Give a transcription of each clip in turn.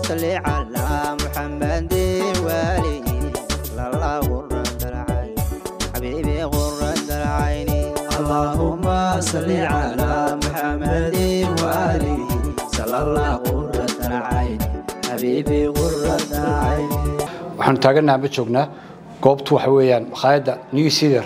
صل على محمد وآله صلى الله غرة العين حبيبي غرة العين اللهم صل على محمد وآله صلى الله غرة العين حبيبي غرة العين waxaanu taagannaha ma joognaa goobtu waxa weeyaan makhaayadda new ceder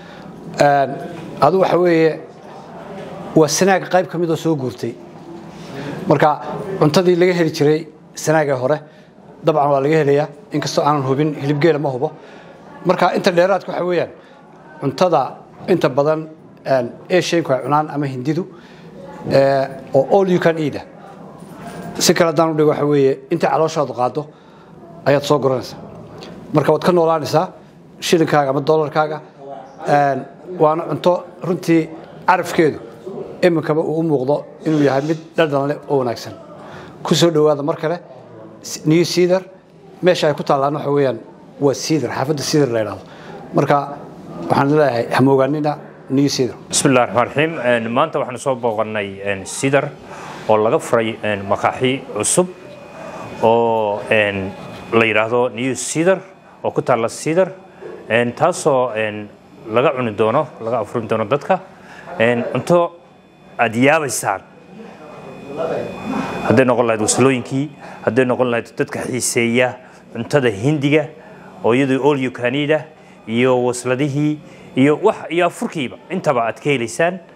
adu waxa weeye waa sanaag qayb ka midoo soo guurtay marka cuntadii laga heli jiray sanaaga hore dabcan waa laga helayaa inkastoo aanan hubin hilibgeela ma hubo marka inta dheeraadka waxa weeyaan cuntada inta badan asianku ay cunaan ama hindidu oo all you can eat si kale haddaan udhigo waxa weeye inta calooshaadu qaado ayaad soo guranaysaa marka waad ka noolaanaysaa shilinkaaga ama dollarkaaga waana cunto runtii carafkeedu iminkaba uu u muuqdo inuu yahay mid dhadhan leh oo wanaagsan ku soo dhowaada mar kale new ceder meesha ay ku taallaan waxa weeyaan waa ceder xaafadda ceder la yidhahdo marka waxaan leeyahay hamoogaanina new ceder bismi illahi raxmaan raxiim maanta waxaanu soo booqannay sidar oo laga furay makaaxi cusub oo la yidhaahdo new ceder oo ku taalla ceder taasoo laga cuni doono laga afurin doono dadka cunto aad yaabaysaan hadday noqon lahayd waslooyinkii hadday noqon lahayd dadka xiiseeya cuntada hindiga oo iyadoo olyo kanida iyo wasladihii iyo wax iyo afurkiiba intaba aad ka helaysaan